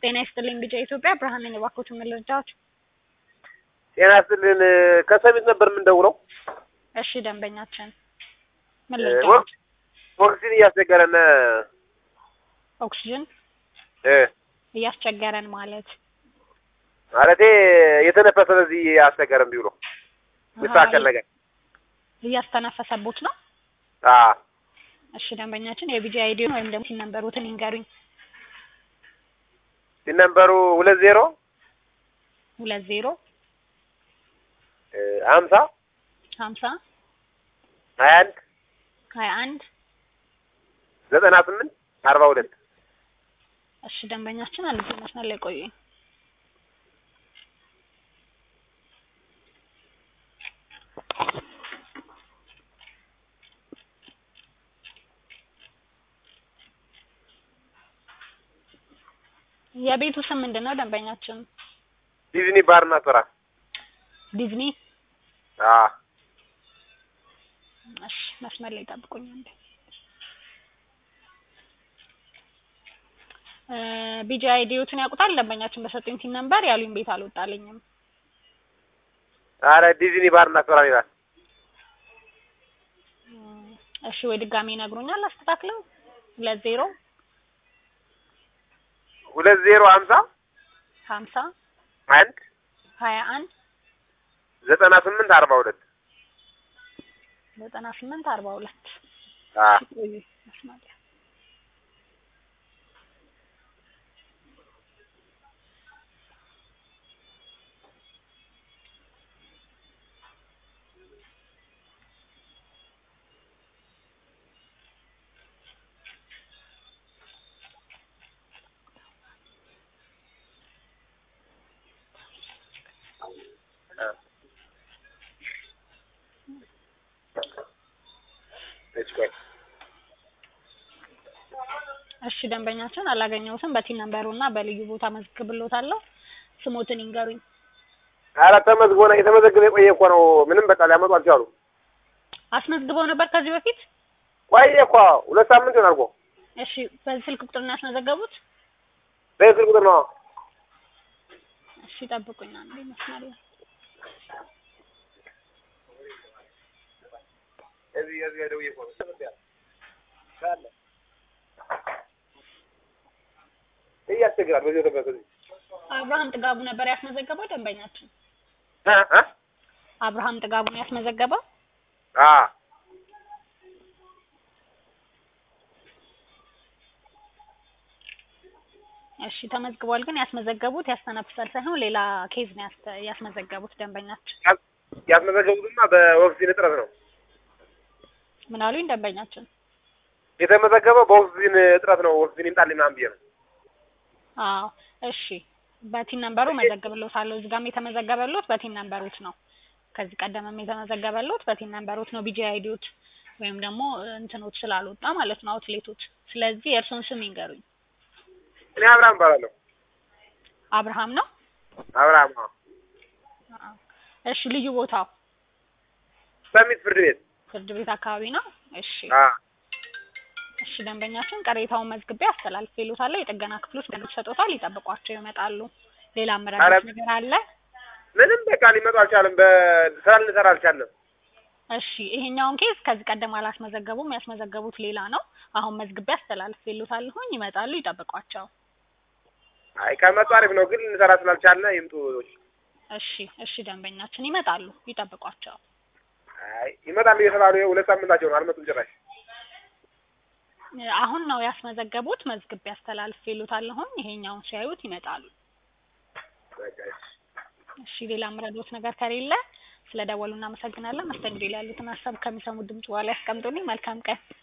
ጤና ይስጥልኝ ቢጫ ኢትዮጵያ ብርሃን ነኝ። እባክዎትን ምን ልርዳዎት? ጤና ይስጥልን ከሰሚት ነበር የምንደውለው። እሺ ደንበኛችን ምን ወቅት ልርዳዎት? ኦክሲጅን እያስቸገረን ኦክሲጅን እ እያስቸገረን ማለት ማለቴ የተነፈሰ በዚህ አስቸገረን ቢብሎ ሚስተካከል ነገር እያስተነፈሰቦት ነው። አ እሺ ደንበኛችን የቢጂ አይዲውን ወይም ደግሞ ሲን ነምበሩትን ይንገሩኝ። ሲነምበሩ ሁለት ዜሮ ሁለት ዜሮ ሀምሳ ሀምሳ ሀያ አንድ ሀያ አንድ ዘጠና ስምንት አርባ ሁለት እሺ ደንበኛችን አንድ ጊዜ መስመር ላይ ቆዩኝ። የቤቱ ስም ምንድን ነው ደንበኛችን? ዲዝኒ ባርና ስራ ዲዝኒ። አ እሺ መስመር ላይ ጠብቁኝ አንዴ። እ ቢጂ አይዲዎትን ያውቁታል ደንበኛችን በሰጡኝ ሲን ነምበር ያሉኝ ቤት አልወጣልኝም። አረ ዲዝኒ ባርና ስራ ይላል። እም፣ እሺ ወይ ድጋሜ ይነግሩኛል አስተካክለው። ሁለት ዜሮ ሁለት ዜሮ ሀምሳ ሀምሳ አንድ ሀያ አንድ ዘጠና ስምንት አርባ ሁለት ዘጠና ስምንት አርባ ሁለት አ ቆዩ መስመር ላይ እሺ ቆይ እሺ ደንበኛችን አላገኘሁትም። በቲን ነምበሩ እና በልዩ ቦታ መዝግብሎታለሁ። ስሞትን ይንገሩኝ። አረ ተመዝግቦ ነው የተመዘገበ የቆየ እኮ ነው። ምንም በቃ ሊያመጡ አልቻሉ። አስመዝግበው ነበር ከዚህ በፊት? ቆየ እኮ ሁለት ሳምንት ይሆናል እኮ እሺ በዚህ ስልክ ቁጥር ነው ያስመዘገቡት? በስልክ ቁጥር ነው። እሺ ጠብቁኝ አንዴ መስመር ላይ እዚህ እዚህ ጋር ደውዬ እኮ ነው። ካለ እያስቸግራል። በዚህ ወደ በዚህ አብርሃም ጥጋቡ ነበር ያስመዘገበው ደንበኛችን። አ አ አብርሃም ጥጋቡ ነው ያስመዘገበው። አ እሺ ተመዝግቧል። ግን ያስመዘገቡት ያስተነፍሳል ሳይሆን ሌላ ኬዝ ነው ያስተ- ያስመዘገቡት ደንበኛችን። ያስመዘገቡትማ በኦክሲጅን እጥረት ነው። ምን አሉኝ ደንበኛችን? የተመዘገበው በኦክሲጅን እጥረት ነው። ኦክሲጅን ይምጣልኝ ምናምን ብዬ ነው። አዎ እሺ በቲን ነምበሩ መዘግብሎታለሁ። እዚህ ጋርም የተመዘገበሎት በቲን ነምበሮት ነው። ከዚህ ቀደምም የተመዘገበሎት በቲን ነምበሮት ነው። ቢጂ አይዲዎት ወይም ደግሞ እንትኖች ስላልወጣ ማለት ነው አውትሌቶች። ስለዚህ የእርሶን ስም ይንገሩኝ። እኔ አብርሃም እባላለሁ። አብርሃም ነው። አብርሃም አዎ። አዎ። እሺ ልዩ ቦታው ሰሚት ፍርድ ቤት ፍርድ ቤት አካባቢ ነው። እሺ አ እሺ ደንበኛችን ቅሬታውን መዝግቤ አስተላልፌልዎታለሁ። የጥገና ክፍሎች መልስ ሰጥቶታል። ይጠብቋቸው ይመጣሉ። ሌላ አመራሮች ኧረ- ነገር አለ? ምንም በቃ ሊመጡ አልቻለም። በስራ ልንሰራ አልቻለም። እሺ ይሄኛውን ኬዝ ከዚህ ቀደም አላስመዘገቡም። ያስመዘገቡት ሌላ ነው። አሁን መዝግቤ አስተላልፌልዎታለሁኝ። ይመጣሉ። ይጠብቋቸው። አይ ከመጡ አሪፍ ነው፣ ግን ልንሰራ ስላልቻልን ይምጡ። እሺ እሺ ደንበኛችን ይመጣሉ። ይጠብቋቸው። አይ ይመጣሉ እየተባሉ ይኸው ሁለት ሳምንታቸው ነው፣ አልመጡም ጭራሽ። አሁን ነው ያስመዘገቡት። መዝግቤ አስተላልፌልዎታለሁኝ። ይሄኛውን ሲያዩት ይመጣሉ። በቃ እሺ። እሺ ሌላ ምረዶት ነገር ከሌለ ስለ ደወሉ እናመሰግናለን። መስተንግዶ ላይ ያሉትን ሀሳብ ከሚሰሙ ድምጽ በኋላ ያስቀምጡልኝ። መልካም ቀን።